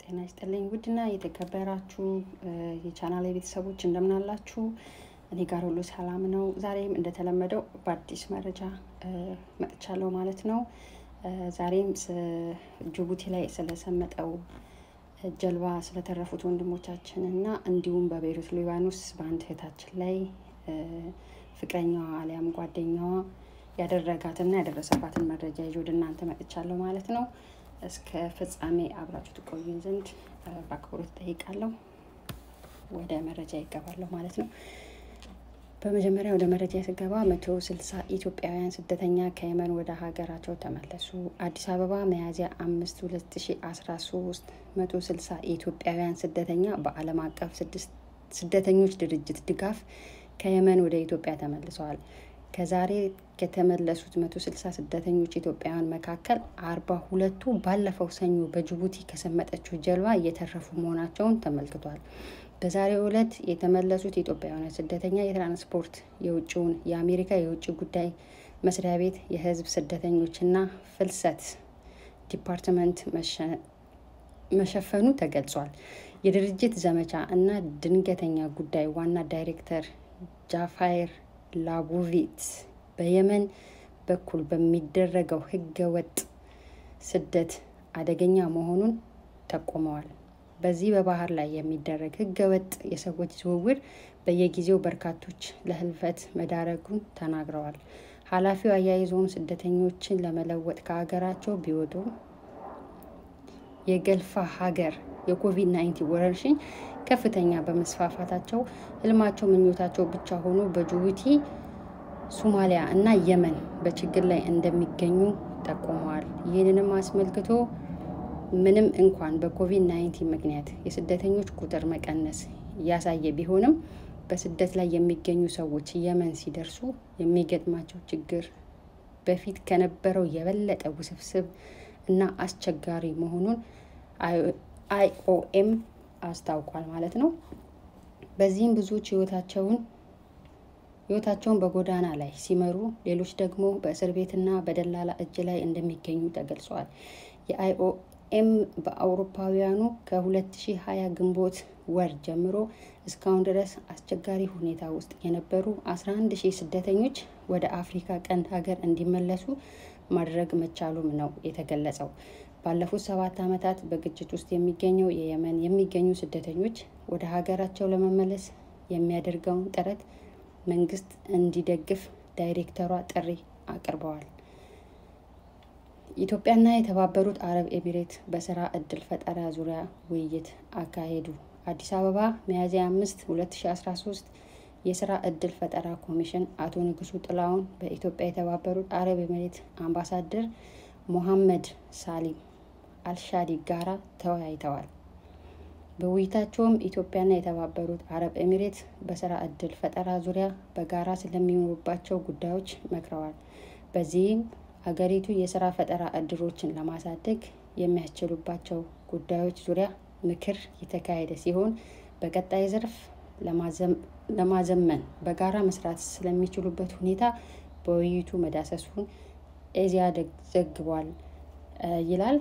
ጤና ይስጥልኝ ውድና የተከበራችሁ የቻናል ቤተሰቦች እንደምን አላችሁ? እኔ ጋር ሁሉ ሰላም ነው። ዛሬም እንደተለመደው በአዲስ መረጃ መጥቻለሁ ማለት ነው። ዛሬም ጅቡቲ ላይ ስለሰመጠው ጀልባ ስለተረፉት ወንድሞቻችን እና እንዲሁም በቤይሩት ሊባኖስ በአንድ እህታችን ላይ ፍቅረኛዋ አሊያም ጓደኛዋ ያደረጋትና ያደረሰባትን መረጃ ይዤ ወደ እናንተ መጥቻለሁ ማለት ነው። እስከ ፍጻሜ አብራችሁ ትቆዩን ዘንድ በአክብሮት ጠይቃለሁ። ወደ መረጃ ይገባለሁ ማለት ነው። በመጀመሪያ ወደ መረጃ ስገባ መቶ ስልሳ ኢትዮጵያውያን ስደተኛ ከየመን ወደ ሀገራቸው ተመለሱ። አዲስ አበባ ሚያዝያ አምስት ሁለት ሺ አስራ ሶስት መቶ ስልሳ ኢትዮጵያውያን ስደተኛ በዓለም አቀፍ ስደተኞች ድርጅት ድጋፍ ከየመን ወደ ኢትዮጵያ ተመልሰዋል። ከዛሬ ከተመለሱት መቶ ስልሳ ስደተኞች ኢትዮጵያውያን መካከል አርባ ሁለቱ ባለፈው ሰኞ በጅቡቲ ከሰመጠችው ጀልባ እየተረፉ መሆናቸውን ተመልክቷል። በዛሬው ዕለት የተመለሱት ኢትዮጵያውያን ስደተኛ የትራንስፖርት የውጭውን የአሜሪካ የውጭ ጉዳይ መስሪያ ቤት የሕዝብ ስደተኞችና ፍልሰት ዲፓርትመንት መሸፈኑ ተገልጿል። የድርጅት ዘመቻ እና ድንገተኛ ጉዳይ ዋና ዳይሬክተር ጃፋይር ላቡቪት በየመን በኩል በሚደረገው ህገወጥ ስደት አደገኛ መሆኑን ጠቁመዋል። በዚህ በባህር ላይ የሚደረግ ህገወጥ የሰዎች ዝውውር በየጊዜው በርካቶች ለህልፈት መዳረጉን ተናግረዋል። ኃላፊው አያይዘውም ስደተኞችን ለመለወጥ ከሀገራቸው ቢወጡ የገልፋ ሀገር የኮቪድ ናይንቲን ወረርሽኝ ከፍተኛ በመስፋፋታቸው ህልማቸው ምኞታቸው ብቻ ሆኖ በጅቡቲ ሶማሊያ እና የመን በችግር ላይ እንደሚገኙ ጠቁመዋል። ይህንንም አስመልክቶ ምንም እንኳን በኮቪድ ናይንቲን ምክንያት የስደተኞች ቁጥር መቀነስ እያሳየ ቢሆንም በስደት ላይ የሚገኙ ሰዎች የመን ሲደርሱ የሚገጥማቸው ችግር በፊት ከነበረው የበለጠ ውስብስብ እና አስቸጋሪ መሆኑን አይኦኤም አስታውቋል ማለት ነው። በዚህም ብዙዎች ህይወታቸውን ህይወታቸውን በጎዳና ላይ ሲመሩ፣ ሌሎች ደግሞ በእስር ቤትና በደላላ እጅ ላይ እንደሚገኙ ተገልጿል። የአይኦኤም በአውሮፓውያኑ ከ2020 ግንቦት ወር ጀምሮ እስካሁን ድረስ አስቸጋሪ ሁኔታ ውስጥ የነበሩ 11 ሺህ ስደተኞች ወደ አፍሪካ ቀንድ ሀገር እንዲመለሱ ማድረግ መቻሉም ነው የተገለጸው። ባለፉት ሰባት ዓመታት በግጭት ውስጥ የሚገኘው የየመን የሚገኙ ስደተኞች ወደ ሀገራቸው ለመመለስ የሚያደርገውን ጥረት መንግስት እንዲደግፍ ዳይሬክተሯ ጥሪ አቅርበዋል። ኢትዮጵያና የተባበሩት አረብ ኤሚሬት በስራ እድል ፈጠራ ዙሪያ ውይይት አካሄዱ። አዲስ አበባ ሚያዝያ አምስት ሁለት ሺ አስራ ሶስት የስራ እድል ፈጠራ ኮሚሽን አቶ ንጉሱ ጥላውን በኢትዮጵያ የተባበሩት አረብ ኤሚሬት አምባሳደር ሞሐመድ ሳሊም አልሻዲ ጋራ ተወያይተዋል። በውይይታቸውም ኢትዮጵያና የተባበሩት አረብ ኤሚሬት በስራ እድል ፈጠራ ዙሪያ በጋራ ስለሚኖሩባቸው ጉዳዮች መክረዋል። በዚህም ሀገሪቱ የስራ ፈጠራ እድሎችን ለማሳደግ የሚያስችሉባቸው ጉዳዮች ዙሪያ ምክር የተካሄደ ሲሆን በቀጣይ ዘርፍ ለማዘመን በጋራ መስራት ስለሚችሉበት ሁኔታ በውይይቱ መዳሰሱን ኤዚያ ዘግቧል ይላል።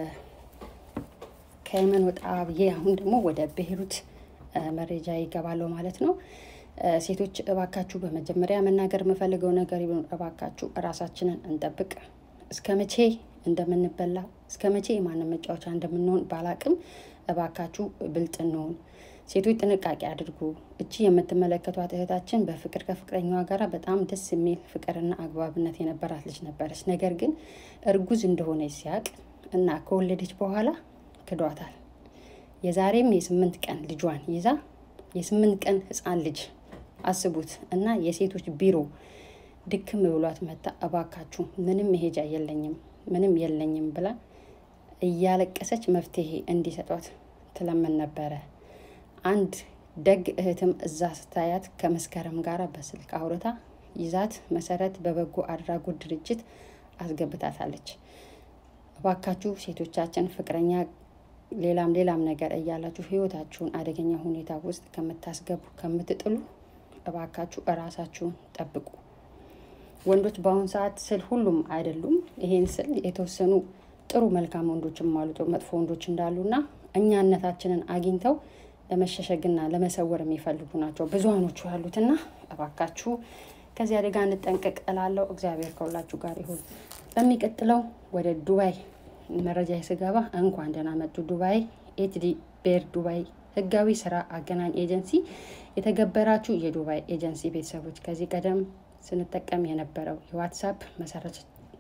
ከየመን ወጣ ብዬ አሁን ደግሞ ወደ ቤይሩት መረጃ ይገባለሁ ማለት ነው። ሴቶች እባካችሁ በመጀመሪያ መናገር የምፈልገው ነገር ቢሆን እባካችሁ እራሳችንን እንጠብቅ። እስከ መቼ እንደምንበላ እስከ መቼ የማንም መጫወቻ እንደምንሆን ባላቅም እባካችሁ ብልጥ እንሆን። ሴቶች ጥንቃቄ አድርጉ። እቺ የምትመለከቷት እህታችን በፍቅር ከፍቅረኛዋ ጋር በጣም ደስ የሚል ፍቅርና አግባብነት የነበራት ልጅ ነበረች። ነገር ግን እርጉዝ እንደሆነች ሲያቅ እና ከወለደች በኋላ ክዷታል። የዛሬም የስምንት ቀን ልጇን ይዛ የስምንት ቀን ህፃን ልጅ አስቡት እና የሴቶች ቢሮ ድክም ብሏት መታ እባካችሁ ምንም መሄጃ የለኝም ምንም የለኝም ብላ እያለቀሰች መፍትሄ እንዲሰጧት ትለምን ነበረ። አንድ ደግ እህትም እዛ ስታያት ከመስከረም ጋር በስልክ አውርታ ይዛት መሰረት በበጎ አድራጎት ድርጅት አስገብታታለች። እባካችሁ ሴቶቻችን ፍቅረኛ ሌላም ሌላም ነገር እያላችሁ ህይወታችሁን አደገኛ ሁኔታ ውስጥ ከምታስገቡ ከምትጥሉ እባካችሁ እራሳችሁን ጠብቁ። ወንዶች በአሁኑ ሰዓት ስል ሁሉም አይደሉም። ይሄን ስል የተወሰኑ ጥሩ መልካም ወንዶችም አሉ፣ መጥፎ ወንዶች እንዳሉና እኛነታችንን አግኝተው ለመሸሸግና ለመሰወር የሚፈልጉ ናቸው ብዙሀኖቹ ያሉትና እባካችሁ ከዚህ አደጋ እንጠንቀቅ እላለሁ። እግዚአብሔር ከሁላችሁ ጋር ይሁን። በሚቀጥለው ወደ ዱባይ መረጃ ስገባ እንኳን ደህና መጡ ዱባይ ኤችዲ ቤር ዱባይ ህጋዊ ስራ አገናኝ ኤጀንሲ የተገበራችሁ የዱባይ ኤጀንሲ ቤተሰቦች ከዚህ ቀደም ስንጠቀም የነበረው የዋትሳፕ መሰረት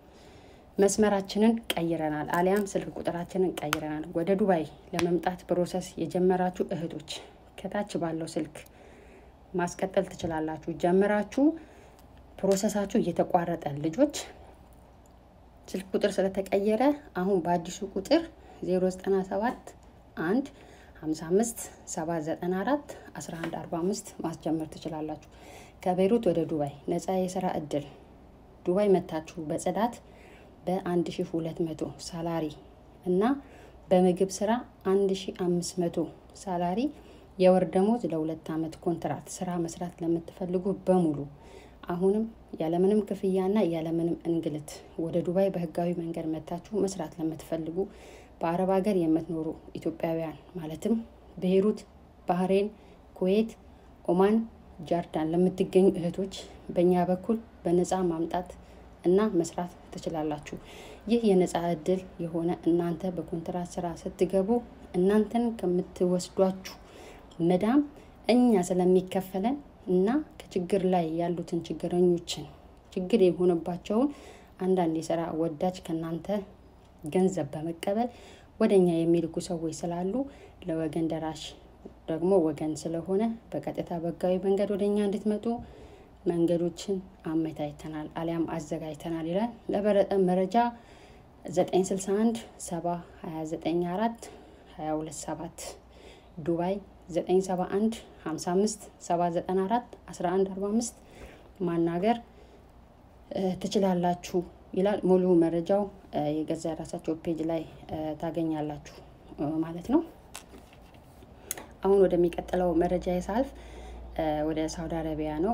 መስመራችንን ቀይረናል፣ አሊያም ስልክ ቁጥራችንን ቀይረናል። ወደ ዱባይ ለመምጣት ፕሮሰስ የጀመራችሁ እህቶች ከታች ባለው ስልክ ማስቀጠል ትችላላችሁ። ጀምራችሁ ፕሮሰሳችሁ እየተቋረጠ ልጆች ስልክ ቁጥር ስለተቀየረ አሁን በአዲሱ ቁጥር 097 1 55 794 1145 ማስጀመር ትችላላችሁ። ከቤይሩት ወደ ዱባይ ነፃ የስራ እድል ዱባይ መታችሁ በጽዳት በ1200 ሳላሪ እና በምግብ ስራ 1500 ሳላሪ የወር ደሞዝ ለሁለት ዓመት ኮንትራት ስራ መስራት ለምትፈልጉ በሙሉ አሁንም ያለምንም ክፍያና ያለምንም እንግልት ወደ ዱባይ በህጋዊ መንገድ መታችሁ መስራት ለምትፈልጉ በአረብ ሀገር የምትኖሩ ኢትዮጵያውያን ማለትም ቤይሩት፣ ባህሬን፣ ኩዌት፣ ኦማን፣ ጃርዳን ለምትገኙ እህቶች በእኛ በኩል በነፃ ማምጣት እና መስራት ትችላላችሁ። ይህ የነፃ እድል የሆነ እናንተ በኮንትራት ስራ ስትገቡ እናንተን ከምትወስዷችሁ መዳም እኛ ስለሚከፈለን እና ከችግር ላይ ያሉትን ችግረኞችን ችግር የሆነባቸውን አንዳንድ የስራ ወዳጅ ከእናንተ ገንዘብ በመቀበል ወደ እኛ የሚልኩ ሰዎች ስላሉ ለወገን ደራሽ ደግሞ ወገን ስለሆነ በቀጥታ በህጋዊ መንገድ ወደ እኛ እንድትመጡ መንገዶችን አመቻችተናል አሊያም አዘጋጅተናል ይላል። ለበለጠ መረጃ 961 7 29 4 22 7 ዱባይ 971 55 794 1145 ማናገር ትችላላችሁ ይላል። ሙሉ መረጃው የገዛ የራሳቸው ፔጅ ላይ ታገኛላችሁ ማለት ነው። አሁን ወደሚቀጥለው መረጃ የሳልፍ ወደ ሳውዲ አረቢያ ነው።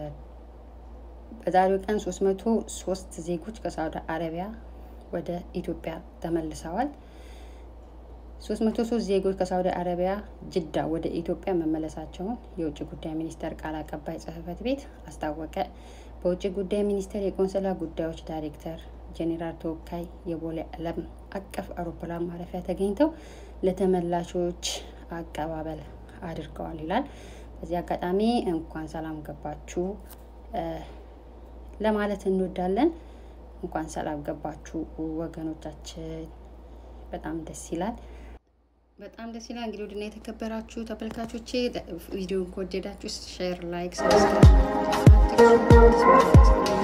በዛሬው ቀን 303 ዜጎች ከሳውዲ አረቢያ ወደ ኢትዮጵያ ተመልሰዋል። 303 ዜጎች ከሳውዲ አረቢያ ጅዳ ወደ ኢትዮጵያ መመለሳቸውን የውጭ ጉዳይ ሚኒስቴር ቃል አቀባይ ጽሕፈት ቤት አስታወቀ። በውጭ ጉዳይ ሚኒስቴር የቆንስላ ጉዳዮች ዳይሬክተር ጄኔራል ተወካይ የቦሌ ዓለም አቀፍ አውሮፕላን ማረፊያ ተገኝተው ለተመላሾች አቀባበል አድርገዋል ይላል። በዚህ አጋጣሚ እንኳን ሰላም ገባችሁ ለማለት እንወዳለን። እንኳን ሰላም ገባችሁ ወገኖቻችን፣ በጣም ደስ ይላል። በጣም ደስ ይላል። እንግዲህ ወድና የተከበራችሁ ተመልካቾቼ ቪዲዮን ከወደዳችሁ ሼር፣ ላይክ፣ ሰብስክራይብ